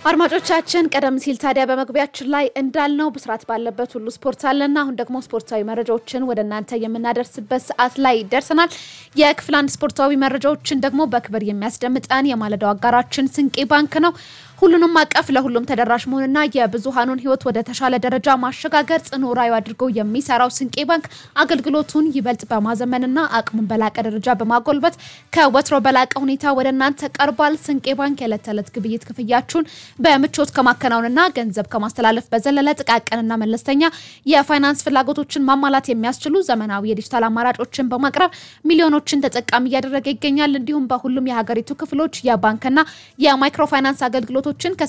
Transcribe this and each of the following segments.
አድማጮቻችን ቀደም ሲል ታዲያ በመግቢያችን ላይ እንዳልነው ብስራት ባለበት ሁሉ ስፖርት አለና አሁን ደግሞ ስፖርታዊ መረጃዎችን ወደ እናንተ የምናደርስበት ሰዓት ላይ ደርሰናል። የክፍል አንድ ስፖርታዊ መረጃዎችን ደግሞ በክብር የሚያስደምጠን የማለዳው አጋራችን ስንቄ ባንክ ነው። ሁሉንም አቀፍ ለሁሉም ተደራሽ መሆንና የብዙሃኑን ሕይወት ወደ ተሻለ ደረጃ ማሸጋገር ጽኑ ራዕዩ አድርጎ የሚሰራው ስንቄ ባንክ አገልግሎቱን ይበልጥ በማዘመንና አቅሙን በላቀ ደረጃ በማጎልበት ከወትሮ በላቀ ሁኔታ ወደ እናንተ ቀርቧል። ስንቄ ባንክ የዕለት ተዕለት ግብይት ክፍያችሁን በምቾት ከማከናወንና ገንዘብ ከማስተላለፍ በዘለለ ጥቃቅንና መለስተኛ የፋይናንስ ፍላጎቶችን ማሟላት የሚያስችሉ ዘመናዊ የዲጂታል አማራጮችን በማቅረብ ሚሊዮኖችን ተጠቃሚ እያደረገ ይገኛል። እንዲሁም በሁሉም የሀገሪቱ ክፍሎች የባንክና የማይክሮ ፋይናንስ አገልግሎቶችን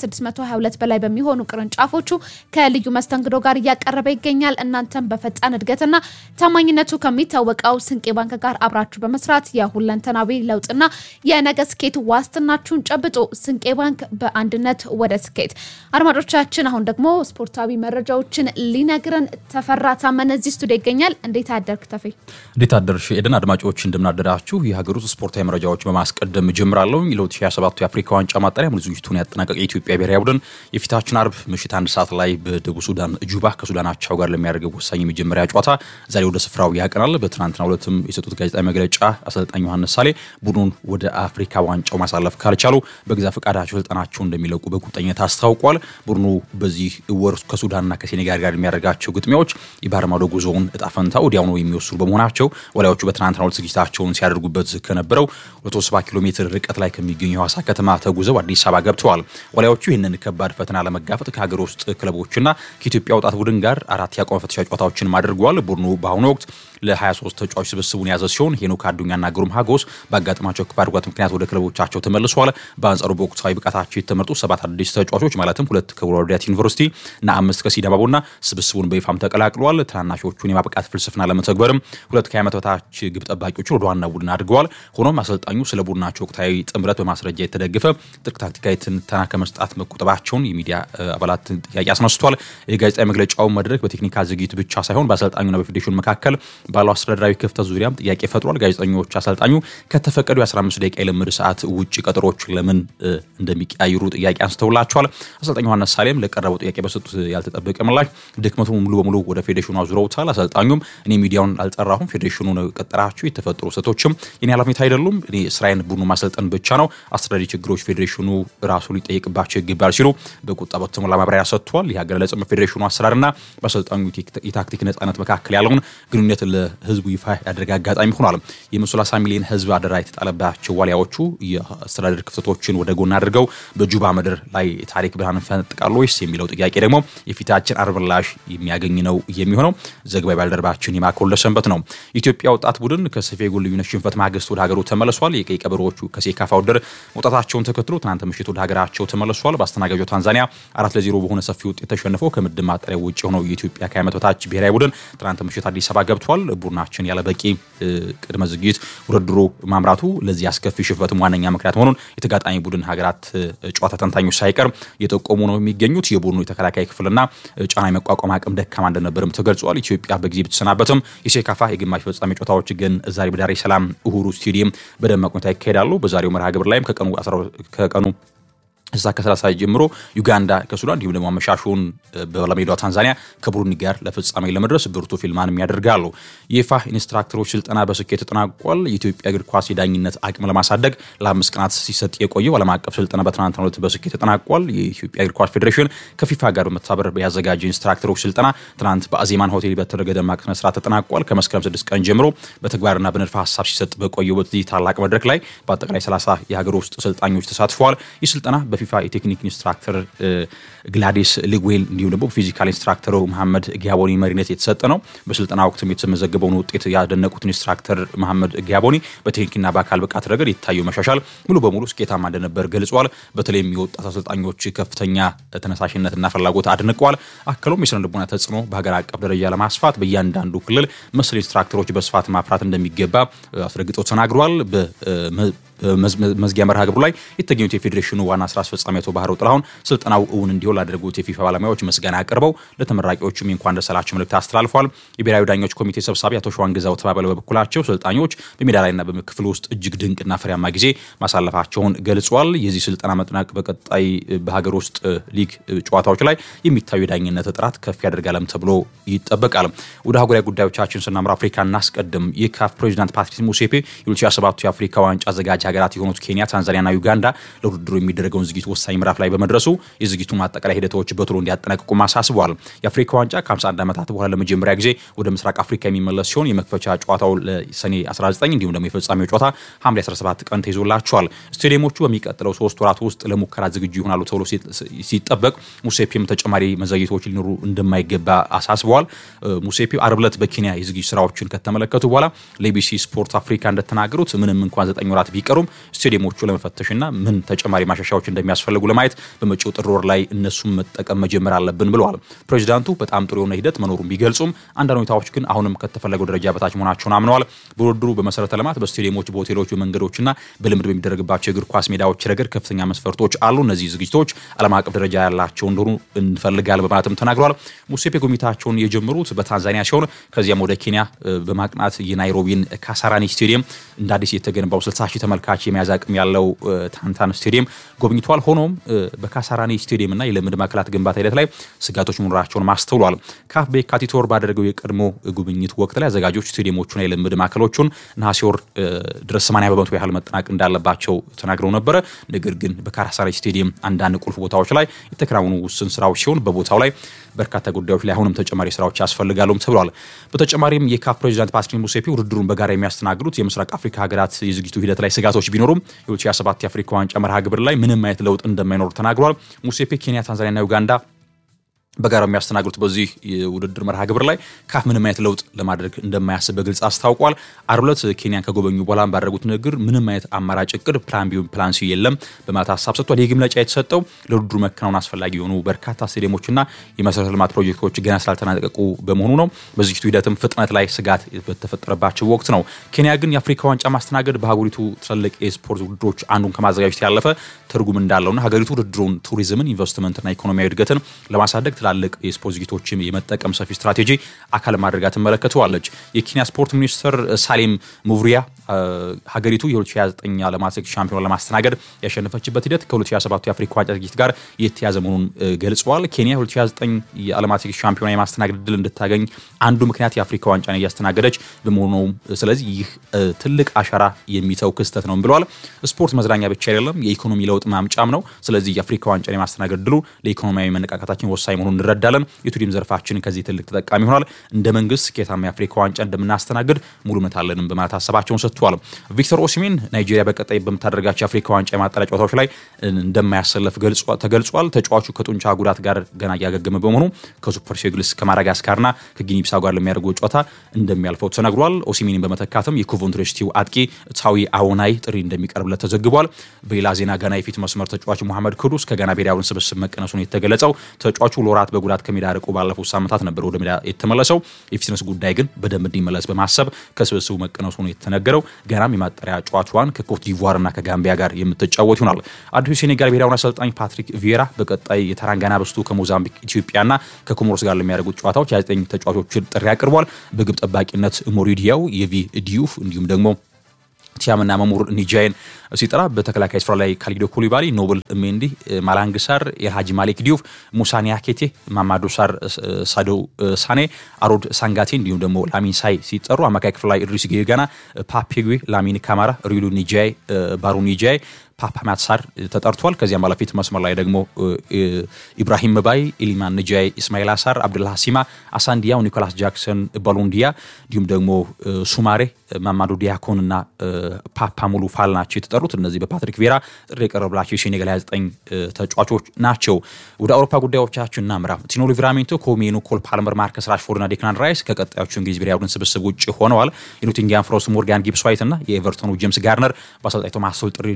ከ622 በላይ በሚሆኑ ቅርንጫፎቹ ከልዩ መስተንግዶ ጋር እያቀረበ ይገኛል። እናንተም በፈጣን እድገትና ታማኝነቱ ከሚታወቀው ስንቄ ባንክ ጋር አብራችሁ በመስራት የሁለንተናዊ ለውጥና የነገ ስኬት ዋስትናችሁን ጨብጡ። ስንቄ ባንክ በአንድነት ወደ ስኬት። አድማጮቻችን አሁን ደግሞ ስፖርታዊ መረጃዎችን ሊነግረን ተፈራ ታመነ እዚህ ስቱዲዮ ይገኛል። እንዴት አደርክ ተፌ? እንዴት አደርሽ ኤደን? አድማጮች እንደምናደራችሁ የሀገር ውስጥ ስፖርታዊ መረጃዎች በማስቀደም ጀምራለሁ። ለ2027 የአፍሪካ ዋንጫ ማጣሪያ ሙሉ ዝግጅቱን ያጠናቀቀ የኢትዮጵያ ብሔራዊ ቡድን የፊታችን አርብ ምሽት አንድ ሰዓት ላይ በደቡብ ሱዳን ጁባ ከሱዳን አቻው ጋር ለሚያደርገው ወሳኝ የመጀመሪያ ጨዋታ ዛሬ ወደ ስፍራው ያቀናል። በትናንትናው ዕለትም የሰጡት ጋዜጣዊ መግለጫ አሰልጣኝ ዮሐንስ ሳሌ ቡድኑን ወደ አፍሪካ ዋንጫው ማሳለፍ ካልቻሉ በገዛ ፈቃዳቸው ስልጠናቸውን እንደሚለቁ በቁርጠኝነት አስታውቋል። ቡድኑ በዚህ ወር ከሱዳንና ከሴኔጋል ጋር የሚያደርጋቸው ግጥሚያዎች የባህር ማዶ ጉዞውን እጣ ፈንታ ወዲያውኑ የሚወስኑ በመሆናቸው ወላዮቹ በትናንትናው ዕለት ዝግጅታቸውን ሲያደርጉበት ከነበረው 170 ኪሎ ሜትር ርቀት ላይ ከሚገኙ የሐዋሳ ከተማ ተጉዘው አዲስ አበባ ገብተዋል። ወላዮቹ ይህንን ከባድ ፈተና ለመጋፈጥ ከሀገር ውስጥ ክለቦችና ከኢትዮጵያ ወጣት ቡድን ጋር አራት የአቋም ፈተሻ ጨዋታዎችን አድርገዋል። ቡድኑ በአሁኑ ወቅት ለ23 ተጫዋች ስብስቡን የያዘ ሲሆን ሄኖክ አዱኛና ግሩም ሀጎስ ባጋጠማቸው ከባድ ጉዳት ምክንያት ወደ ክለቦቻቸው ተመልሰዋል። በአንጻሩ በወቅታዊ ብቃታቸው የተመረጡ ሰባት አዲስ ተጫዋቾች ማለትም ሁለት ከወልዋሎ ዩኒቨርሲቲ እና አምስት ከሲዳማ ቡና ስብስቡን በይፋም ተቀላቅለዋል። ትናናሾቹን የማብቃት ፍልስፍና ለመተግበርም ሁለት ከዓመት በታች ግብ ጠባቂዎችን ወደ ዋና ቡድን አድርገዋል። ሆኖም አሰልጣኙ ስለ ቡድናቸው ወቅታዊ ጥምረት በማስረጃ የተደገፈ ጥልቅ ታክቲካዊ ትንተና ከመስጣት መቆጠባቸውን የሚዲያ አባላት ጥያቄ አስነስቷል። የጋዜጣዊ መግለጫውን መድረክ በቴክኒካል ዝግጅት ብቻ ሳይሆን በአሰልጣኙና በፌዴሬሽኑ መካከል ባለው አስተዳደራዊ ክፍተት ዙሪያም ጥያቄ ፈጥሯል። ጋዜጠኞች አሰልጣኙ ከተፈቀዱ የ15 ደቂቃ የልምድ ሰዓት ውጭ ቀጠሮች ለምን እንደሚቀያይሩ ጥያቄ አንስተውላቸዋል። አሰልጣኝ ዮሐንስ ሳሌም ለቀረበው ጥያቄ በሰጡት ያልተጠበቀ ምላሽ ድክመቱ ሙሉ በሙሉ ወደ ፌዴሬሽኑ አዙረውታል። አሰልጣኙም እኔ ሚዲያውን አልጠራሁም፣ ፌዴሬሽኑ ነው የቀጠራችሁ፣ የተፈጠሩ ስህተቶችም የኔ ኃላፊነት አይደሉም፣ እኔ ስራዬን ቡድኑ ማሰልጠን ብቻ ነው፣ አስተዳዳሪ ችግሮች ፌዴሬሽኑ ራሱ ሊጠየቅባቸው ይገባል ሲሉ በቁጣ በተሞላ ማብራሪያ ሰጥቷል። ይህ አገላለጽ በፌዴሬሽኑ አሰራርና በአሰልጣኙ የታክቲክ ነጻነት መካከል ያለውን ግንኙነት ለህዝቡ ይፋ ያደረገ አጋጣሚ ሆኗል። የ30 ሚሊዮን ህዝብ አደራ የተጣለባቸው ዋሊያዎቹ የአስተዳደር ክፍተቶችን ወደ ጎን አድርገው በጁባ ምድር ላይ ታሪክ ብርሃን ፈነጥቃሉ ወይስ የሚለው ጥያቄ ደግሞ የፊታችን አርብ ምላሽ የሚያገኝ ነው የሚሆነው። ዘገባዊ ባልደረባችን የማኮለ ሰንበት ነው። የኢትዮጵያ ወጣት ቡድን ከሰፊ የጎል ልዩነት ሽንፈት ማግስት ወደ ሀገሩ ተመልሷል። የቀይ ቀበሮዎቹ ከሴካፋ ውድድር መውጣታቸውን ተከትሎ ትናንት ምሽት ወደ ሀገራቸው ተመልሷል። በአስተናጋጇ ታንዛኒያ አራት ለዜሮ በሆነ ሰፊ ውጤት ተሸንፈው ከምድብ ማጣሪያ ውጭ የሆነው የኢትዮጵያ ከዓመት በታች ብሔራዊ ቡድን ትናንት ምሽት አዲስ አበባ ገብቷል። ቡድናችን ያለ በቂ ቅድመ ዝግጅት ውድድሩ ማምራቱ ለዚህ አስከፊ ሽንፈትም ዋነኛ ምክንያት መሆኑን የተጋጣሚ ቡድን ሀገራት ጨዋታ ተንታኞች ሳይቀር እየጠቆሙ ነው የሚገኙት። የቡድኑ የተከላካይ ክፍልና ጫና የመቋቋም አቅም ደካማ እንደነበርም ተገልጿል። ኢትዮጵያ በጊዜ ብትሰናበትም የሴካፋ የግማሽ ፍጻሜ ጨዋታዎች ግን ዛሬ በዳሬ ሰላም እሁሩ ስቴዲየም በደማቅ ሁኔታ ይካሄዳሉ። በዛሬው መርሃ ግብር ላይም ከቀኑ እዛ ከ30 ጀምሮ ዩጋንዳ ከሱዳን እንዲሁም ደግሞ አመሻሹን በባለሜዳዋ ታንዛኒያ ከቡሩንዲ ጋር ለፍጻሜ ለመድረስ ብርቱ ፊልማንም ያደርጋሉ። የኢፋ ኢንስትራክተሮች ስልጠና በስኬት ተጠናቋል። የኢትዮጵያ እግር ኳስ የዳኝነት አቅም ለማሳደግ ለአምስት ቀናት ሲሰጥ የቆየው ዓለም አቀፍ ስልጠና በትናንትናው ዕለት በስኬት ተጠናቋል። የኢትዮጵያ እግር ኳስ ፌዴሬሽን ከፊፋ ጋር በመተባበር ያዘጋጀ ኢንስትራክተሮች ስልጠና ትናንት በአዜማን ሆቴል በተደረገ ደማቅ ስነስርዓት ተጠናቋል። ከመስከረም ስድስት ቀን ጀምሮ በተግባርና በንድፈ ሀሳብ ሲሰጥ በቆየው በዚህ ታላቅ መድረክ ላይ በአጠቃላይ 30 የሀገር ውስጥ ሰልጣኞች ተሳትፈዋል። ይህ ስልጠና በፊፋ የቴክኒክ ኢንስትራክተር ግላዲስ ሊጉዌል እንዲሁም ደግሞ ፊዚካል ኢንስትራክተሩ መሐመድ ጊያቦኒ መሪነት የተሰጠ ነው። በስልጠና ወቅትም የተመዘገበውን ውጤት ያደነቁት ኢንስትራክተር መሐመድ ጊያቦኒ በቴክኒክና በአካል ብቃት ረገድ የታየው መሻሻል ሙሉ በሙሉ ስኬታማ እንደነበር ገልጿል። በተለይም የወጣት አሰልጣኞች ከፍተኛ ተነሳሽነትና ፍላጎት አድንቀዋል። አክለውም የስነ ልቦና ተጽዕኖ በሀገር አቀፍ ደረጃ ለማስፋት በእያንዳንዱ ክልል መሰል ኢንስትራክተሮች በስፋት ማፍራት እንደሚገባ አስረግጠው ተናግረዋል። መዝጊያ መርሃ ግብሩ ላይ የተገኙት የፌዴሬሽኑ ዋና ስራ አስፈጻሚ አቶ ባህሩ ጥላሁን ስልጠናው እውን እንዲሆን ላደረጉት የፊፋ ባለሙያዎች ምስጋና አቅርበው ለተመራቂዎቹም የእንኳን ደስ አላችሁ መልእክት አስተላልፏል። የብሔራዊ ዳኞች ኮሚቴ ሰብሳቢ አቶ ሸዋን ግዛው ተባበለ በበኩላቸው ሰልጣኞች በሜዳ ላይና በክፍል ውስጥ እጅግ ድንቅና ፍሬያማ ጊዜ ማሳለፋቸውን ገልጿል። የዚህ ስልጠና መጥናቅ በቀጣይ በሀገር ውስጥ ሊግ ጨዋታዎች ላይ የሚታዩ የዳኝነት ጥራት ከፍ ያደርጋለም ተብሎ ይጠበቃል። ወደ አህጉራዊ ጉዳዮቻችን ስናምራ አፍሪካ እናስቀድም። የካፍ ፕሬዚዳንት ፓትሪስ ሙሴፔ የ2027 የአፍሪካ ዋንጫ አዘጋጅ ሀገራት የሆኑት ኬንያ፣ ታንዛኒያና ዩጋንዳ ለውድድሩ የሚደረገውን ዝግጅት ወሳኝ ምዕራፍ ላይ በመድረሱ የዝግጅቱን አጠቃላይ ሂደቶች በቶሎ እንዲያጠናቅቁ አሳስበዋል። የአፍሪካ ዋንጫ ከ51 ዓመታት በኋላ ለመጀመሪያ ጊዜ ወደ ምስራቅ አፍሪካ የሚመለስ ሲሆን የመክፈቻ ጨዋታው ለሰኔ 19 እንዲሁም ደግሞ የፍጻሜው ጨዋታ ሐምሌ 17 ቀን ተይዞላቸዋል። ስቴዲየሞቹ በሚቀጥለው ሶስት ወራት ውስጥ ለሙከራ ዝግጁ ይሆናሉ ተብሎ ሲጠበቅ ሙሴፔም ተጨማሪ መዘግየቶች ሊኖሩ እንደማይገባ አሳስበዋል። ሙሴፔ አርብ ዕለት በኬንያ የዝግጅት ስራዎችን ከተመለከቱ በኋላ ለኢቢሲ ስፖርት አፍሪካ እንደተናገሩት ምንም እንኳን ዘጠኝ ወራት ቢቀሩም ስቴዲየሞቹ ለመፈተሽና ምን ተጨማሪ ማሻሻያዎች እንደሚያስፈልጉ ለማየት በመጪው ጥር ወር ላይ እነሱም መጠቀም መጀመር አለብን ብለዋል። ፕሬዚዳንቱ በጣም ጥሩ የሆነ ሂደት መኖሩን ቢገልጹም አንዳንድ ሁኔታዎች ግን አሁንም ከተፈለገው ደረጃ በታች መሆናቸውን አምነዋል። በውድድሩ በመሰረተ ልማት፣ በስቴዲየሞች፣ በሆቴሎች፣ በመንገዶችና በልምድ በሚደረግባቸው የእግር ኳስ ሜዳዎች ረገድ ከፍተኛ መስፈርቶች አሉ። እነዚህ ዝግጅቶች ዓለም አቀፍ ደረጃ ያላቸው እንደሆኑ እንፈልጋል በማለትም ተናግረዋል። ሙሴፔ ጉብኝታቸውን የጀመሩት በታንዛኒያ ሲሆን ከዚያም ወደ ኬንያ በማቅናት የናይሮቢን ካሳራኒ ስቴዲየም እንደ አዲስ የተገነባው 60 ሺህ ተመልካች የመያዝ አቅም ያለው ታንታን ስቴዲየም ጎብኝቷል። ሆኖም በካሳራኒ ስቴዲየምና የልምድ ማዕከላት ግንባታ ሂደት ላይ ስጋቶች መኖራቸውን ማስተውሏል። ካፍ በየካቲት ወር ባደረገው የቀድሞ ጉብኝት ወቅት ላይ አዘጋጆች ስቴዲየሞቹና የልምድ ማዕከሎቹን ነሐሴ ወር ድረስ 80 በመቶ ያህል መጠናቅ እንዳለባቸው ተናግረው ነበረ። ነገር ግን በካሳራኒ ስቴዲየም አንዳንድ ቁልፍ ቦታዎች ላይ የተከናወኑ ውስን ስራዎች ሲሆን በቦታው ላይ በርካታ ጉዳዮች ላይ አሁንም ተጨማሪ ስራዎች ያስፈልጋሉም ተብሏል። በተጨማሪም የካፍ ፕሬዚዳንት ፓትሪስ ሙሴፔ ውድድሩን በጋራ የሚያስተናግዱት የምስራቅ አፍሪካ ሀገራት የዝግጅቱ ሂደት ላይ ስጋቶች ቢኖሩም የ2027 የአፍሪካ ዋንጫ መርሃ ግብር ላይ ምንም አይነት ለውጥ እንደማይኖር ተናግሯል። ሙሴፔ ኬንያ፣ ታንዛኒያና ዩጋንዳ በጋራ የሚያስተናግዱት በዚህ የውድድር መርሃ ግብር ላይ ካፍ ምንም አይነት ለውጥ ለማድረግ እንደማያስብ በግልጽ አስታውቋል። አርብ ዕለት ኬንያን ከጎበኙ በኋላ ባደረጉት ንግግር ምንም አይነት አማራጭ እቅድ ፕላን ቢ ፕላን ሲ የለም በማለት ሀሳብ ሰጥቷል። ይህ መግለጫ የተሰጠው ለውድድሩ መከናወን አስፈላጊ የሆኑ በርካታ ስቴዲየሞችና የመሰረተ ልማት ፕሮጀክቶች ገና ስላልተጠናቀቁ በመሆኑ ነው። በዝግጅቱ ሂደትም ፍጥነት ላይ ስጋት በተፈጠረባቸው ወቅት ነው። ኬንያ ግን የአፍሪካ ዋንጫ ማስተናገድ በሀገሪቱ ትልቅ የስፖርት ውድድሮች አንዱን ከማዘጋጀት ያለፈ ትርጉም እንዳለውና ሀገሪቱ ውድድሩን፣ ቱሪዝምን፣ ኢንቨስትመንትና ኢኮኖሚያዊ እድገትን ለማሳደግ ትላልቅ የስፖርት ዝግጅቶችን የመጠቀም ሰፊ ስትራቴጂ አካል ማድረጋ ትመለከተዋለች። የኬንያ ስፖርት ሚኒስትር ሳሌም ሙቭሪያ ሀገሪቱ የ2029 ዓለም አትሌቲክስ ሻምፒዮን ለማስተናገድ ያሸነፈችበት ሂደት ከ2027 የአፍሪካ ዋንጫ ዝግጅት ጋር የተያዘ መሆኑን ገልጸዋል። ኬንያ 2029 የዓለም አትሌቲክስ ሻምፒዮና የማስተናገድ እድል እንድታገኝ አንዱ ምክንያት የአፍሪካ ዋንጫን እያስተናገደች በመሆኑ ስለዚህ ይህ ትልቅ አሻራ የሚተው ክስተት ነው ብለዋል። ስፖርት መዝናኛ ብቻ አይደለም፣ የኢኮኖሚ ለውጥ ማምጫም ነው። ስለዚህ የአፍሪካ ዋንጫን የማስተናገድ እድሉ ለኢኮኖሚያዊ መነቃቃታችን ወሳኝ መሆኑን እንረዳለን። የቱሪዝም ዘርፋችን ከዚህ ትልቅ ተጠቃሚ ይሆናል። እንደ መንግስት ስኬታማ የአፍሪካ ዋንጫ እንደምናስተናግድ ሙሉ እምነት አለንም በማለት ሀሳባቸውን ሰጥተዋል። ቪክተር ኦሲሜን ናይጄሪያ በቀጣይ በምታደርጋቸው የአፍሪካ ዋንጫ የማጣሪያ ጨዋታዎች ላይ እንደማያሰለፍ ተገልጿል። ተጫዋቹ ከጡንቻ ጉዳት ጋር ገና እያገገመ በመሆኑ ከሱፐር ሴግልስ ከማዳጋስካርና ከጊኒ ቢሳው ጋር ለሚያደርገው ጨዋታ እንደሚያልፈው ተነግሯል። ኦሲሜንን በመተካትም የኮቨንትሪ ሲቲው አጥቂ ታዊ አዎናይ ጥሪ እንደሚቀርብለት ተዘግቧል። በሌላ ዜና ጋና የፊት መስመር ተጫዋች ሙሐመድ ክዱስ ከጋና ብሔራዊ ስብስብ መቀነሱን የተገለጸው ተጫዋቹ ለወራት በጉዳት ከሜዳ ርቆ ባለፉት ሳምንታት ነበር ወደ ሜዳ የተመለሰው። የፊትነስ ጉዳይ ግን በደንብ እንዲመለስ በማሰብ ከስብስቡ መቀነሱ ነው የተነገረው። ገናም የማጣሪያ ጨዋታዋን ከኮት ዲቯርና ከጋምቢያ ጋር የምትጫወት ይሆናል። አዲሱ ሴኔጋል ብሔራዊ አሰልጣኝ ፓትሪክ ቪዬራ በቀጣይ የተራንጋና በስቱ ከሞዛምቢክ ኢትዮጵያና ከኮሞሮስ ጋር ለሚያደርጉት ጨዋታዎች የዘጠኝ ተጫዋቾችን ጥሪ አቅርቧል። በግብ ጠባቂነት ሞሪዲያው፣ የቪ ዲዩፍ እንዲሁም ደግሞ ቲያምና መሙር ኒጃይን ሲጠራ በተከላካይ ስፍራ ላይ ካሊዶ ኩሊባሊ፣ ኖብል ሜንዲ፣ ማላንግ ሳር፣ ኤልሃጂ ማሌክ ዲዩፍ፣ ሙሳ ኒያኬቴ፣ ማማዶ ሳር፣ ሳዶ ሳኔ፣ አሮድ ሳንጋቴ እንዲሁም ደግሞ ላሚን ሳይ ሲጠሩ አማካይ ክፍል ላይ ኢድሪስ ጌጋና፣ ፓፔጉዌ፣ ላሚን ካማራ፣ ሪሉ ኒጃይ፣ ባሩ ኒጃይ ፓፓ ማትሳር ተጠርቷል። ከዚያም ባለፊት መስመር ላይ ደግሞ ኢብራሂም ባይ፣ ኢሊማን ንጃይ፣ ኢስማኤል አሳር፣ አብዱላ ሀሲማ፣ አሳንዲያው፣ ኒኮላስ ጃክሰን፣ ባሎንዲያ እንዲሁም ደግሞ ሱማሬ፣ ማማዱ ዲያኮን እና ፓፓ ሙሉ ፋል ናቸው የተጠሩት። እነዚህ በፓትሪክ ቬራ ጥሪ የቀረብላቸው የሴኔጋል 29 ተጫዋቾች ናቸው። ወደ አውሮፓ ጉዳዮቻችን እናምራ። ቲኖ ሊቨራሜንቶ፣ ኮሜኑ፣ ኮል ፓልመር፣ ማርከስ ራሽፎርድ እና ዴክላን ራይስ ከቀጣዮቹ እንግሊዝ ብሔራዊ ቡድን ስብስብ ውጭ ሆነዋል። የኖቲንግሃም ፎረስት ሞርጋን ጊብስ ዋይት እና የኤቨርቶኑ ጄምስ ጋርነር በአሰልጣኝ ቶማስ ቱል ጥሪ ደርሷቸው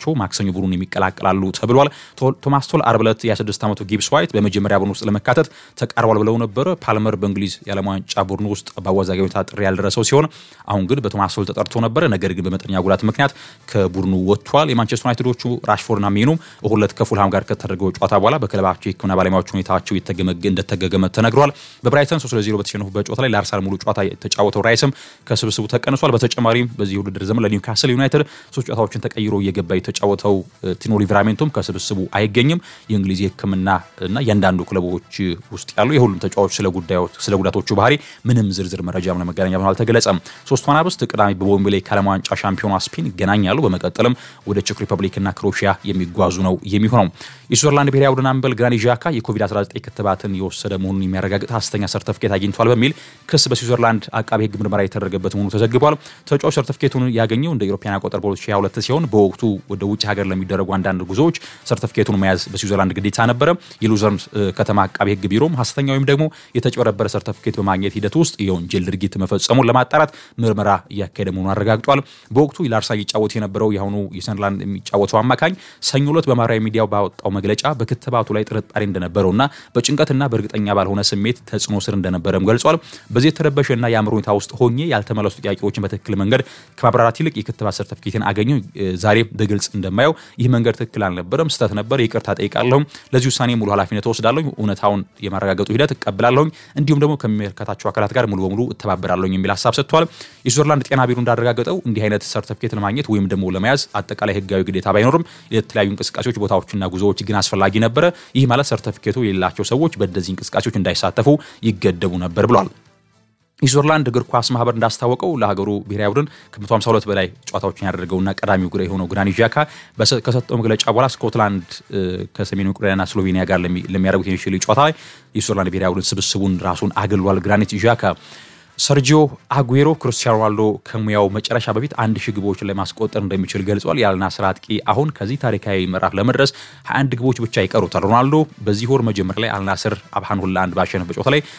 ናቸው። ማክሰኞ ቡድኑን የሚቀላቀላሉ ተብሏል። ቶማስ ቶል አርብ ዕለት የ26 ዓመቱ ጊብስ ዋይት በመጀመሪያ ቡድን ውስጥ ለመካተት ተቃርቧል ብለው ነበረ። ፓልመር በእንግሊዝ የዓለም ዋንጫ ቡድን ውስጥ በአወዛጋቢ ሁኔታ ጥሪ ያልደረሰው ሲሆን አሁን ግን በቶማስ ቶል ተጠርቶ ነበረ። ነገር ግን በመጠነኛ ጉዳት ምክንያት ከቡድኑ ወጥቷል። የማንቸስተር ዩናይትዶቹ ራሽፎርድና ሜኑም እሁድ ዕለት ከፉልሃም ጋር ከተደረገው ጨዋታ በኋላ በክለባቸው የሕክምና ባለሙያዎች ሁኔታቸው እንደተገገመ ተነግሯል። በብራይተን 3 ለ0 በተሸነፉበት ጨዋታ ላይ ለአርሰናል ሙሉ ጨዋታ የተጫወተው ራይስም ከስብስቡ ተቀንሷል። በተጨማሪም በዚህ ውድድር ዘመን ለኒውካስል ዩናይትድ ሶስት ጨዋታዎችን ተቀይሮ እየገባ የተጫወተው ቲኖ ሊቨራሜንቶም ከስብስቡ አይገኝም። የእንግሊዝ የሕክምና እና እያንዳንዱ ክለቦች ውስጥ ያሉ የሁሉም ተጫዋቾች ስለ ጉዳቶቹ ባህሪ ምንም ዝርዝር መረጃ ለመገናኛ ብዙኃን አልተገለጸም። ሶስቱ አናብስት ቅዳሜ በዌምብሌይ ከዓለም ዋንጫ ሻምፒዮኗ ስፔን ይገናኛሉ። በመቀጠልም ወደ ቼክ ሪፐብሊክና ክሮኤሺያ የሚጓዙ ነው የሚሆነው። የስዊዘርላንድ ብሔራዊ ቡድን አምበል ግራኒት ዣካ የኮቪድ-19 ክትባትን የወሰደ መሆኑን የሚያረጋግጥ ሐሰተኛ ሰርተፍኬት አግኝቷል በሚል ክስ በስዊዘርላንድ አቃቤ ሕግ ምርመራ የተደረገበት መሆኑ ተዘግቧል። ተጫዋች ሰርተፍኬቱን ያገኘው እንደ ኢሮፓያን አቆጣጠር በ2022 ሲሆን በወቅቱ ወደ ውጭ ሀገር ለሚደረጉ አንዳንድ ጉዞዎች ሰርተፍኬቱን መያዝ በስዊዘርላንድ ግዴታ ነበረ። የሉዘርን ከተማ አቃቤ ሕግ ቢሮም ሐሰተኛ ወይም ደግሞ የተጭበረበረ ሰርተፍኬት በማግኘት ሂደት ውስጥ የወንጀል ድርጊት መፈጸሙን ለማጣራት ምርመራ እያካሄደ መሆኑን አረጋግጧል። በወቅቱ ለአርሰናል ይጫወት የነበረው የአሁኑ የሰንደርላንድ የሚጫወተው አማካኝ ሰኞ ዕለት በማህበራዊ ሚዲያው ባወጣው መግለጫ በክትባቱ ላይ ጥርጣሬ እንደነበረውና በጭንቀትና በእርግጠኛ ባልሆነ ስሜት ተጽዕኖ ስር እንደነበረም ገልጿል። በዚህ የተረበሸና የአእምሮ ሁኔታ ውስጥ ሆኜ ያልተመለሱ ጥያቄዎችን በትክክል መንገድ ከማብራራት ይልቅ የክትባት ሰርተፍኬትን አገኘው። ዛሬ በግልጽ እንደማየው ይህ መንገድ ትክክል አልነበረም፣ ስህተት ነበር፣ ይቅርታ ጠይቃለሁ። ለዚህ ውሳኔ ሙሉ ኃላፊነት ወስዳለሁ። እውነታውን የማረጋገጡ ሂደት እቀብላለሁኝ፣ እንዲሁም ደግሞ ከሚመለከታቸው አካላት ጋር ሙሉ በሙሉ እተባበራለሁኝ የሚል ሀሳብ ሰጥቷል። የስዊዘርላንድ ጤና ቢሮ እንዳረጋገጠው እንዲህ አይነት ሰርተፍኬት ለማግኘት ወይም ደግሞ ለመያዝ አጠቃላይ ህጋዊ ግዴታ ባይኖርም የተለያዩ እንቅስቃሴዎች፣ ቦታዎችና ጉዞዎች ግን አስፈላጊ ነበረ። ይህ ማለት ሰርተፍኬቱ የሌላቸው ሰዎች በእነዚህ እንቅስቃሴዎች እንዳይሳተፉ ይገደቡ ነበር ብሏል። የስዊዘርላንድ እግር ኳስ ማህበር እንዳስታወቀው ለሀገሩ ብሔራዊ ቡድን ከ152 በላይ ጨዋታዎችን ያደረገውና ቀዳሚው ግራ የሆነው ግራኒት ዣካ ከሰጠው መግለጫ በኋላ ስኮትላንድ ከሰሜኑ ዩክሬንና ስሎቬኒያ ጋር ለሚያደርጉት የሚችል ጨዋታ ላይ የስዊዘርላንድ ብሔራዊ ቡድን ስብስቡን ራሱን አግሏል። ግራኒት ዣካ ሰርጂዮ አጉዌሮ ክርስቲያኖ ሮናልዶ ከሙያው መጨረሻ በፊት አንድ ሺህ ግቦችን ለማስቆጠር እንደሚችል ገልጿል። የአልናስር አጥቂ አሁን ከዚህ ታሪካዊ ምዕራፍ ለመድረስ 21 ግቦች ብቻ ይቀሩታል። ሮናልዶ በዚህ ወር መጀመሪያ ላይ አልናስር አብሃን ሁለት ለአንድ ባሸነፈበት ጨዋታ ላይ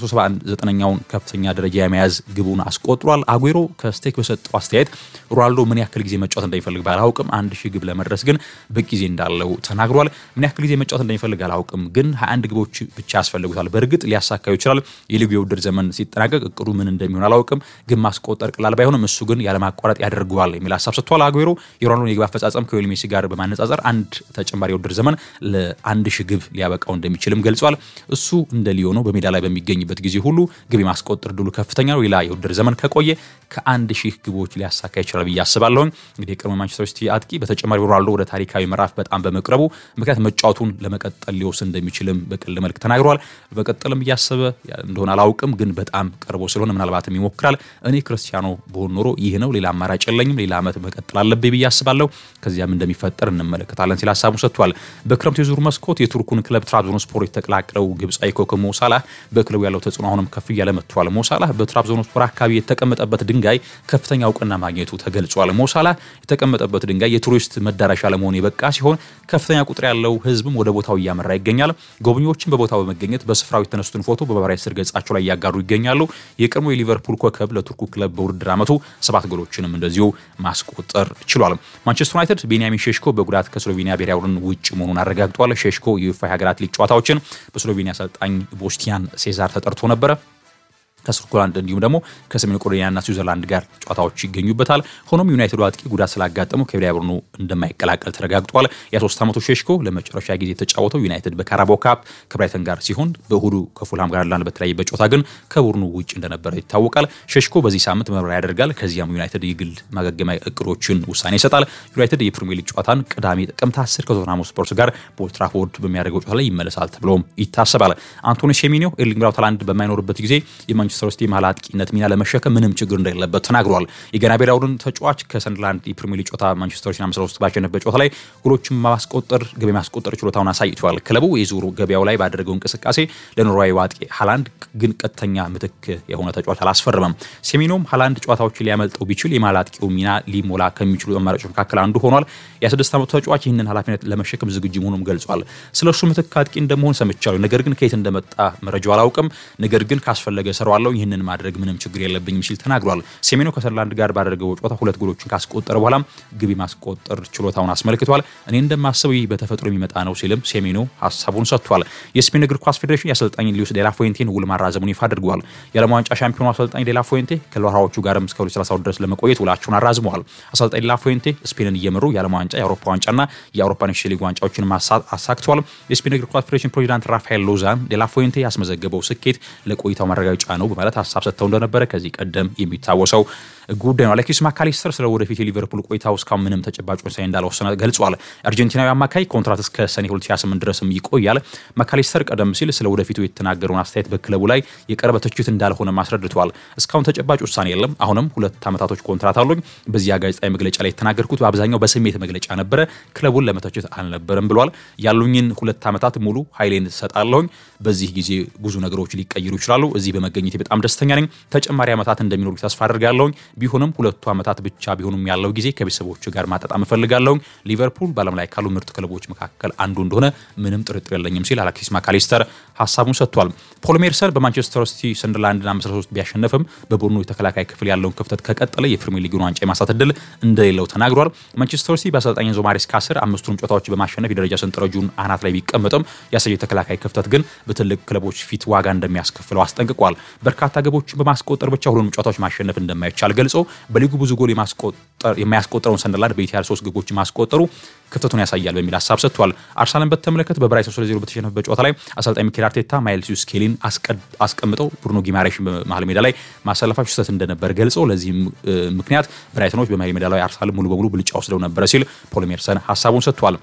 979ኛውን ከፍተኛ ደረጃ የመያዝ ግቡን አስቆጥሯል። አጉዌሮ ከስቴክ በሰጠው አስተያየት ሮናልዶ ምን ያክል ጊዜ መጫወት እንደሚፈልግ ባላውቅም አንድ ሺህ ግብ ለመድረስ ግን በቂ ጊዜ እንዳለው ተናግሯል። ምን ያክል ጊዜ መጫወት እንደሚፈልግ አላውቅም፣ ግን 21 ግቦች ብቻ ያስፈልጉታል። በእርግጥ ሊያሳካው ይችላል። የሊጉ የውድድር ዘመን ሲጠናቀቅ እቅዱ ምን እንደሚሆን አላውቅም፣ ግን ማስቆጠር ቀላል ባይሆንም እሱ ግን ያለማቋረጥ ያደርገዋል የሚል ሀሳብ ሰጥቷል። አጉዌሮ የሮናልዶን የግብ አፈጻጸም ከሊዮኔል ሜሲ ጋር በማነጻጸር አንድ ተጨማሪ የውድድር ዘመን ለአንድ ሺህ ግብ ሊያበቃው እንደሚችልም ገልጿል። እሱ እንደ ሊዮኖ በሜዳ ላይ በሚገኝበት ጊዜ ሁሉ ግብ የማስቆጠር ድሉ ከፍተኛ ነው። ሌላ የውድድር ዘመን ከቆየ ከአንድ ሺህ ግቦች ሊያሳካ ይችላል ብዬ አስባለሁኝ። እንግዲህ የቀድሞ ማንቸስተር ሲቲ አጥቂ በተጨማሪ ሮናልዶ ወደ ታሪካዊ ምዕራፍ በጣም በመቅረቡ ምክንያት መጫወቱን ለመቀጠል ሊወስን እንደሚችልም በቀልድ መልክ ተናግሯል። በቀጠልም እያሰበ እንደሆነ አላውቅም፣ ግን በጣም ቀርቦ ስለሆነ ምናልባትም ይሞክራል። እኔ ክርስቲያኖ በሆን ኖሮ ይህ ነው፣ ሌላ አማራጭ የለኝም፣ ሌላ ዓመት መቀጠል አለብኝ ብዬ አስባለሁ። ከዚያም እንደሚፈጠር እንመለከታለን ሲል ሀሳቡ ሰጥቷል። በክረምቱ የዙር መስኮት የቱርኩን ክለብ ትራብዞንስፖር የተቀላቀለው ግብፃዊ ኮከብ ሞሳላህ በክለቡ ያለው ተጽዕኖ አሁንም ከፍ እያለ መጥቷል። ሞሳላህ በትራብዞንስፖር አካባቢ የተቀመጠበት ድንጋይ ከፍተኛ እውቅና ማግኘቱ ተገልጿል። ሞሳላህ የተቀመጠበት ድንጋይ የቱሪስት መዳረሻ ለመሆን የበቃ ሲሆን ከፍተኛ ቁጥር ያለው ሕዝብም ወደ ቦታው እያመራ ይገኛል። ጎብኚዎችን በቦታው በመገኘት በስፍራው የተነሱትን ፎቶ በማህበራዊ ስር ገጻቸው ላይ እያጋሩ ይገኛሉ። የቀድሞ የሊቨርፑል ኮከብ ለቱርኩ ክለብ በውድድር ዓመቱ ሰባት ጎሎችንም እንደዚሁ ማስቆጠር ችሏል። ማንቸስተር ዩናይትድ ቤንያሚን ሼሽኮ በጉዳት ከስሎቬኒያ ብሔራዊ ቡድን ውጭ መሆኑን አረጋግጧል። ሼሽኮ የዩፋ ሀገራት ሊግ ጨዋታዎችን በስሎቬኒያ አሰልጣኝ ቦስቲያን ሴዛር ተጠርቶ ነበረ። ከስኮትላንድ እንዲሁም ደግሞ ከሰሜን ኮሪያና ስዊዘርላንድ ጋር ጨዋታዎች ይገኙበታል። ሆኖም ዩናይትዱ አጥቂ ጉዳት ስላጋጠመው ከብሔራዊ ቡድኑ እንደማይቀላቀል ተረጋግጧል። የ23 ዓመቱ ሼሽኮ ለመጨረሻ ጊዜ የተጫወተው ዩናይትድ በካራባኦ ካፕ ከብራይተን ጋር ሲሆን በእሁዱ ከፉልሃም ጋር ላንድ በተለያየበት ጨዋታ ግን ከቡድኑ ውጭ እንደነበረ ይታወቃል። ሼሽኮ በዚህ ሳምንት ምርመራ ያደርጋል። ከዚያም ዩናይትድ የግል ማገገሚያ እቅዶችን ውሳኔ ይሰጣል። ዩናይትድ የፕሪሚየር ሊግ ጨዋታን ቅዳሜ ጥቅምት 10 ከቶተንሃም ስፖርት ጋር በኦልድ ትራፎርድ በሚያደርገው ጨዋታ ላይ ይመለሳል ተብሎም ይታሰባል። አንቶኒ ሴሜኒዮ ኤርሊንግ ብራውት ሃላንድ በማይኖርበት ጊዜ የማንቸስተር ሲቲ መሀል አጥቂነት ሚና ለመሸከም ምንም ችግር እንደሌለበት ተናግሯል። የጋና ብሔራዊ ቡድን ተጫዋች ከሰንደርላንድ የፕሪሚየር ሊግ ጨዋታ ማንቸስተር ሲቲን አምስት ለሶስት ባሸነፈበት ጨዋታ ላይ ጎሎችን ማስቆጠር ገቢ ማስቆጠር ችሎታውን አሳይቷል። ክለቡ የዙሩ ገበያው ላይ ባደረገው እንቅስቃሴ ለኖርዌይ አጥቂ ሃላንድ ግን ቀጥተኛ ምትክ የሆነ ተጫዋች አላስፈረመም። ሴሜኒዮም ሃላንድ ጨዋታዎችን ሊያመልጠው ቢችል የመሀል አጥቂው ሚና ሊሞላ ከሚችሉ አማራጮች መካከል አንዱ ሆኗል። የስድስት ዓመቱ ተጫዋች ይህንን ኃላፊነት ለመሸከም ዝግጁ መሆኑም ገልጿል። ስለ እሱ ምትክ አጥቂ እንደመሆን ሰምቻለሁ፣ ነገር ግን ከየት እንደመጣ መረጃው አላውቅም። ነገር ግን ካስፈለገ እሰራዋለሁ እችላለሁ፣ ይህንን ማድረግ ምንም ችግር የለብኝም ሲል ተናግሯል። ሴሜኖ ከሰንደርላንድ ጋር ባደረገው ጨዋታ ሁለት ጎሎችን ካስቆጠረ በኋላም ግብ ማስቆጠር ችሎታውን አስመልክቷል። እኔ እንደማስበው ይህ በተፈጥሮ የሚመጣ ነው ሲልም ሴሜኖ ሀሳቡን ሰጥቷል። የስፔን እግር ኳስ ፌዴሬሽን የአሰልጣኝ ሉዊስ ዴላ ፉዌንቴን ውል ማራዘሙን ይፋ አድርገዋል። የዓለም ዋንጫ ሻምፒዮኑ አሰልጣኝ ዴላ ፉዌንቴ ከሎራዎቹ ጋርም እስከ 2030 ድረስ ለመቆየት ውላቸውን አራዝመዋል። አሰልጣኝ ዴላ ፉዌንቴ ስፔንን እየመሩ የዓለም ዋንጫ፣ የአውሮፓ ዋንጫና የአውሮፓ ኔሽንስ ሊግ ዋንጫዎችን አሳክተዋል። የስፔን እግር ኳስ ፌዴሬሽን ፕሬዚዳንት ራፋኤል ሎዛን ዴላ ፉዌንቴ ያስመዘገበው ስኬት ለቆይታው ማረጋገጫ ነው በማለት ሀሳብ ሰጥተው እንደነበረ ከዚህ ቀደም የሚታወሰው ጉዳይ ነው። አሌክሲስ ማካሊስተር ስለ ወደፊት የሊቨርፑል ቆይታው እስካሁን ምንም ተጨባጭ ውሳኔ እንዳልወሰነ ገልጿል። አርጀንቲናዊ አማካይ ኮንትራት እስከ ሰኔ 2028 ድረስም ይቆያል። ማካሊስተር ቀደም ሲል ስለ ወደፊቱ የተናገረውን አስተያየት በክለቡ ላይ የቀረበ ትችት እንዳልሆነም አስረድቷል። እስካሁን ተጨባጭ ውሳኔ የለም። አሁንም ሁለት ዓመታቶች ኮንትራት አሉኝ። በዚያ ጋዜጣዊ መግለጫ ላይ የተናገርኩት በአብዛኛው በስሜት መግለጫ ነበረ፣ ክለቡን ለመተችት አልነበረም ብሏል። ያሉኝን ሁለት ዓመታት ሙሉ ኃይሌን ሰጣለሁኝ። በዚህ ጊዜ ብዙ ነገሮች ሊቀይሩ ይችላሉ። እዚህ በመገኘቴ በጣም ደስተኛ ነኝ። ተጨማሪ ዓመታት እንደሚኖሩ ተስፋ አድርጋለሁኝ። ቢሆንም ሁለቱ ዓመታት ብቻ ቢሆኑም ያለው ጊዜ ከቤተሰቦች ጋር ማጣጣም እፈልጋለሁኝ። ሊቨርፑል በዓለም ላይ ካሉ ምርጥ ክለቦች መካከል አንዱ እንደሆነ ምንም ጥርጥር የለኝም ሲል አሌክሲስ ማካሊስተር ሀሳቡን ሰጥቷል። ፖል ሜርሰን በማንቸስተር ሲቲ ሰንደርላንድን አምስት ለሶስት ቢያሸነፍም በቡድኑ የተከላካይ ክፍል ያለውን ክፍተት ከቀጠለ የፕሪሚየር ሊጉን ዋንጫ የማሳት እድል እንደሌለው ተናግሯል። ማንቸስተር ሲቲ በአሰልጣኝ ኤንዞ ማሬስካ ስር አምስቱንም ጨዋታዎች በማሸነፍ የደረጃ ሰንጠረዡን አናት ላይ ቢቀመጥም ያሳየው የተከላካይ ክፍተት ግን በትልቅ ክለቦች ፊት ዋጋ እንደሚያስከፍለው አስጠንቅቋል። በርካታ ግቦችን በማስቆጠር ብቻ ሁሉንም ጨዋታዎች ማሸነፍ እንደማይቻል ገልጾ በሊጉ ብዙ ጎል የማያስቆጠረውን ሰንደርላንድ በኢትሃድ ሶስት ግቦች ማስቆጠሩ ክፍተቱን ያሳያል በሚል ሀሳብ ሰጥቷል። አርሰናልን በተመለከተ በብራይተን ሶስት ለዜሮ በተሸነፈበት ጨዋታ ላይ አሰልጣኝ ሚኬል አርቴታ ማይልስ ስኬሊን አስቀምጠው ብሩኖ ጊማሬሽ በመሀል ሜዳ ላይ ማሰለፋቸው ስህተት እንደነበር ገልጸው ለዚህም ምክንያት ብራይተኖች በመሀል ሜዳ ላይ አርሰናል ሙሉ በሙሉ ብልጫ ወስደው ነበረ ሲል ፖል ሜርሰን ሀሳቡን ሰጥቷል።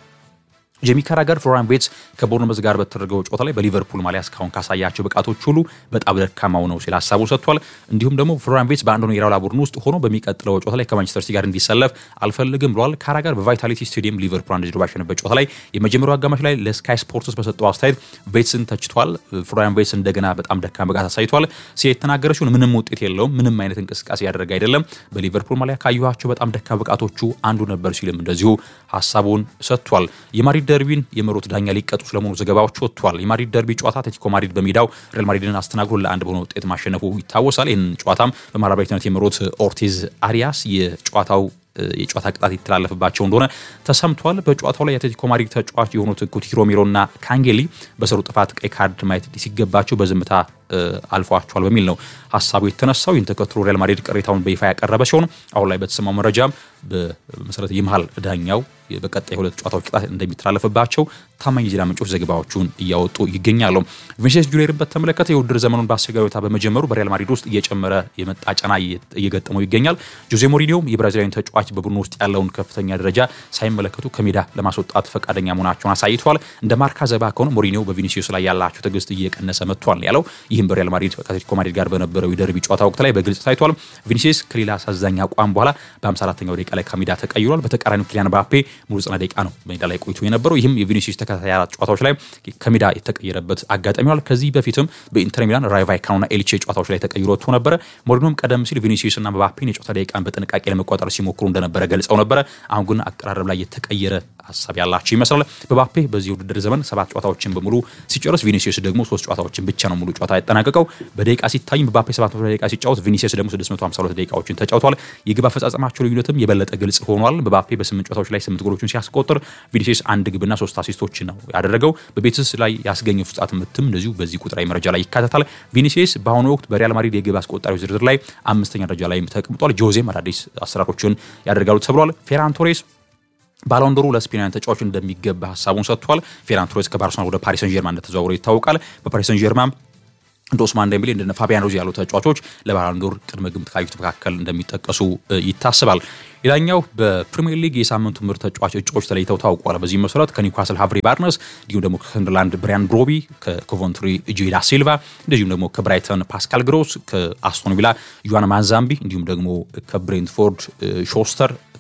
ጄሚ ካራገር ፍሎሪያን ቬትስ ከቦርንመዝ ጋር በተደረገው ጨዋታ ላይ በሊቨርፑል ማሊያ እስካሁን ካሳያቸው ብቃቶች ሁሉ በጣም ደካማው ነው ሲል ሀሳቡ ሰጥቷል። እንዲሁም ደግሞ ፍሎሪያን ቬትስ በአንዶኒ ኢራኦላ ቡድን ውስጥ ሆኖ በሚቀጥለው ጨዋታ ላይ ከማንቸስተር ሲቲ ጋር እንዲሰለፍ አልፈልግም ብለዋል። ካራገር በቫይታሊቲ ስቴዲየም ሊቨርፑል አንድ ዜሮ ባሸነፈበት ጨዋታ ላይ የመጀመሪያው አጋማሽ ላይ ለስካይ ስፖርትስ በሰጠው አስተያየት ቬትስን ተችቷል። ፍሎሪያን ቬትስ እንደገና በጣም ደካማ ብቃት አሳይቷል ሲል የተናገረችውን ምንም ውጤት የለውም፣ ምንም አይነት እንቅስቃሴ ያደረገ አይደለም፣ በሊቨርፑል ማሊያ ካየኋቸው በጣም ደካማ ብቃቶቹ አንዱ ነበር ሲልም እንደዚሁ ሀሳቡን ሰጥቷል። የማድሪድ ደርቢን የመሩት ዳኛ ሊቀጡ ስለመሆኑ ዘገባዎች ወጥቷል። የማድሪድ ደርቢ ጨዋታ አትሌቲኮ ማድሪድ በሜዳው ሪያል ማድሪድን አስተናግዶ ለአንድ በሆነ ውጤት ማሸነፉ ይታወሳል። ይህን ጨዋታም በማራባዊትነት የመሩት ኦርቲዝ አሪያስ የጨዋታው የጨዋታ ቅጣት የተላለፈባቸው እንደሆነ ተሰምቷል። በጨዋታው ላይ የአትሌቲኮ ማድሪድ ተጫዋች የሆኑት ኩቲ ሮሜሮ እና ካንጌሊ በሰሩ ጥፋት ቀይ ካርድ ማየት ሲገባቸው በዝምታ አልፏቸዋል በሚል ነው ሀሳቡ የተነሳው። ይህን ተከትሎ ሪያል ማድሪድ ቅሬታውን በይፋ ያቀረበ ሲሆን አሁን ላይ በተሰማው መረጃም በመሰረት የመሀል ዳኛው በቀጣይ ሁለት ጨዋታዎች ቅጣት እንደሚተላለፍባቸው ታማኝ የዜና ምንጮች ዘገባዎቹን እያወጡ ይገኛሉ። ቪኒሲየስ ጁኒየርን በተመለከተ የውድድር ዘመኑን በአስቸጋሪ ሁኔታ በመጀመሩ በሪያል ማድሪድ ውስጥ እየጨመረ የመጣ ጫና እየገጠመው ይገኛል። ጆዜ ሞሪኒዮም የብራዚላዊን ተጫዋች በቡድኑ ውስጥ ያለውን ከፍተኛ ደረጃ ሳይመለከቱ ከሜዳ ለማስወጣት ፈቃደኛ መሆናቸውን አሳይተዋል። እንደ ማርካ ዘባ ከሆነ ሞሪኒዮ በቪኒሲየስ ላይ ያላቸው ትዕግስት እየቀነሰ መጥቷል ያለው ይህም በሪያል ማድሪድ ከአትሌቲኮ ማድሪድ ጋር በነበረው የደርቢ ጨዋታ ወቅት ላይ በግልጽ ታይቷል። ቪኒሲየስ ከሌላ አሳዛኝ አቋም በኋላ በ54ኛው ደቂቃ ላይ ከሜዳ ተቀይሯል። በተቃራኒው ኪሊያን ባፔ ሙሉ ዘጠና ደቂቃ ነው ሜዳ ላይ ቆይቶ የነበረው። ይህም የቪኒሲየስ ተከታታይ አራት ጨዋታዎች ላይ ከሜዳ የተቀየረበት አጋጣሚ ሆኗል። ከዚህ በፊትም በኢንተር ሚላን ራይ ቫይካኖና ኤልቼ ጨዋታዎች ላይ ተቀይሮ ወጥቶ ነበረ። ሞሪኒዮም ቀደም ሲል ቪኒሲየስ እና ባፔን የጨዋታ ደቂቃን በጥንቃቄ ለመቆጣጠር ሲሞክሩ እንደነበረ ገልጸው ነበረ። አሁን ግን አቀራረብ ላይ የተቀየረ ሀሳብ ያላቸው ይመስላል። በባፔ በዚህ ውድድር ዘመን ሰባት ጨዋታዎችን በሙሉ ሲጨርስ ቪኒሲየስ ደግሞ ሶስት ጨዋታዎችን ብቻ ነው ሙሉ ጨዋታ ያጠናቀቀው። በደቂቃ ሲታይም በባፔ 700 ደቂቃ ሲጫወት ቪኒሲየስ ደግሞ 652 ደቂቃዎችን ተጫውቷል። የግብ አፈጻጸማቸው ልዩነትም የበለጠ ግልጽ ሆኗል። በባፔ በስምንት ጨዋታዎች ላይ ስምንት ጎሎችን ሲያስቆጥር ቪኒሲየስ አንድ ግብና ሶስት አሲስቶችን ነው ያደረገው። በቤትስ ላይ ያስገኘው ፍጻት ምትም እንደዚሁ በዚህ ቁጥራዊ መረጃ ላይ ይካተታል። ቪኒሲየስ በአሁኑ ወቅት በሪያል ማድሪድ የግብ አስቆጣሪዎች ዝርዝር ላይ አምስተኛ ደረጃ ላይ ተቀምጧል። ጆዜም አዳዲስ አሰራሮችን ያደርጋሉ ተብሏል። ፌራን ቶሬስ ባሎንዶሩ ለስፔናውያን ተጫዋች እንደሚገባ ሀሳቡን ሰጥቷል። ፌራን ቶሬስ ከባርሰሎና ወደ ፓሪስ ሰን ጀርማ እንደተዘዋወረ ይታወቃል። በፓሪስ ሰን ጀርማ እንደ ኦስማን ደምቤሌ እንደ ፋቢያን ሩዚ ያሉ ተጫዋቾች ለባሎንዶር ቅድመ ግምት ካዩት መካከል እንደሚጠቀሱ ይታሰባል። ሌላኛው በፕሪሚየር ሊግ የሳምንቱ ምርጥ ተጫዋች እጩዎች ተለይተው ታውቋል። በዚህ መሰረት ከኒውካስል ሃቭሪ ባርነስ፣ እንዲሁም ደግሞ ከሰንደርላንድ ብሪያን ብሮቢ፣ ከኮቨንትሪ ጄዳ ሲልቫ፣ እንደዚሁም ደግሞ ከብራይተን ፓስካል ግሮስ፣ ከአስቶን ቪላ ዩዋን ማንዛምቢ፣ እንዲሁም ደግሞ ከብሬንትፎርድ ሾስተር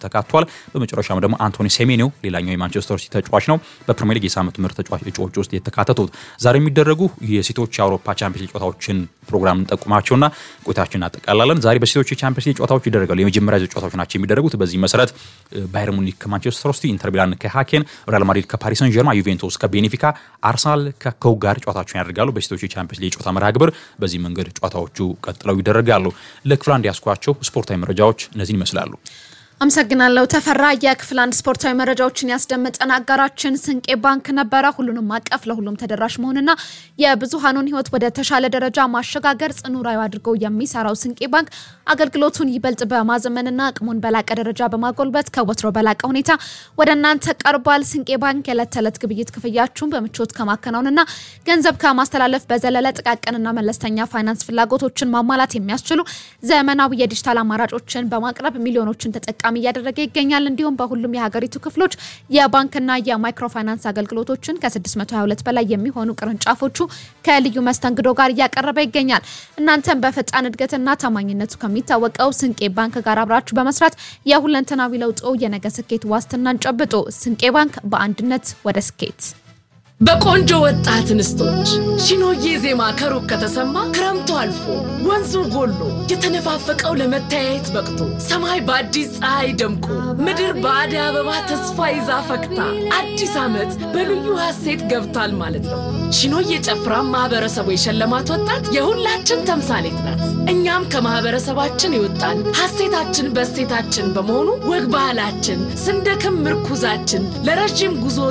ተካቷል። በመጨረሻም ደግሞ አንቶኒ ሴሜኒዮ ሌላኛው የማንቸስተር ሲቲ ተጫዋች ነው በፕሪሚየር ሊግ የሳምንት ምርጥ ተጫዋች እጩዎች ውስጥ የተካተቱት። ዛሬ የሚደረጉ የሴቶች የአውሮፓ ቻምፒየንስ ሊግ ጨዋታዎችን ፕሮግራም እንጠቁማቸውና ቆይታችን እናጠቃላለን። ዛሬ በሴቶች የቻምፒየንስ ሊግ ጨዋታዎች ይደረጋሉ። የመጀመሪያ ጨዋታዎች ናቸው የሚደረጉት። በዚህ መሰረት ባየር ሙኒክ ከማንቸስተር ሲቲ፣ ኢንተር ሚላን ከሃኬን፣ ሪያል ማድሪድ ከፓሪስ ሰን ጀርማ፣ ዩቬንቱስ ከቤኔፊካ፣ አርሰናል ከኮው ጋር ጨዋታቸውን ያደርጋሉ። በሴቶች የቻምፒየንስ ሊግ ጨዋታ መርሃ ግብር በዚህ መንገድ ጨዋታዎቹ ቀጥለው ይደረጋሉ። ለክፍል አንድ ያስኳቸው ስፖርታዊ መረጃዎች እነዚህን ይመስላሉ። አመሰግናለሁ ተፈራ። የክፍል አንድ ስፖርታዊ መረጃዎችን ያስደመጠን አጋራችን ስንቄ ባንክ ነበረ። ሁሉንም አቀፍ ለሁሉም ተደራሽ መሆንና የብዙሃኑን ሕይወት ወደ ተሻለ ደረጃ ማሸጋገር ጽኑ ራዕዩ አድርገው የሚሰራው ስንቄ ባንክ አገልግሎቱን ይበልጥ በማዘመንና አቅሙን በላቀ ደረጃ በማጎልበት ከወትሮ በላቀ ሁኔታ ወደ እናንተ ቀርቧል። ስንቄ ባንክ የዕለት ተዕለት ግብይት ክፍያችሁን በምቾት ከማከናወንና ገንዘብ ከማስተላለፍ በዘለለ ጥቃቅንና መለስተኛ ፋይናንስ ፍላጎቶችን ማሟላት የሚያስችሉ ዘመናዊ የዲጂታል አማራጮችን በማቅረብ ሚሊዮኖችን ተጠቃሚ ተጠቃሚ እያደረገ ይገኛል። እንዲሁም በሁሉም የሀገሪቱ ክፍሎች የባንክና የማይክሮ ፋይናንስ አገልግሎቶችን ከ622 በላይ የሚሆኑ ቅርንጫፎቹ ከልዩ መስተንግዶ ጋር እያቀረበ ይገኛል። እናንተም በፈጣን እድገትና ታማኝነቱ ከሚታወቀው ስንቄ ባንክ ጋር አብራችሁ በመስራት የሁለንተናዊ ለውጦ የነገ ስኬት ዋስትናን ጨብጦ ስንቄ ባንክ በአንድነት ወደ ስኬት በቆንጆ ወጣት እንስቶች ሺኖዬ ዜማ ከሩቅ ከተሰማ ክረምቱ አልፎ ወንዙ ጎሎ የተነፋፈቀው ለመተያየት በቅቶ ሰማይ በአዲስ ፀሐይ ደምቆ ምድር በአደይ አበባ ተስፋ ይዛ ፈክታ አዲስ ዓመት በልዩ ሐሴት ገብቷል ማለት ነው። ሺኖዬ ጨፍራ ማህበረሰቡ የሸለማት ወጣት የሁላችን ተምሳሌት ናት። እኛም ከማህበረሰባችን የወጣን ሐሴታችን በሴታችን በመሆኑ ወግ ባህላችን ስንደክም ምርኩዛችን ለረዥም ጉዞ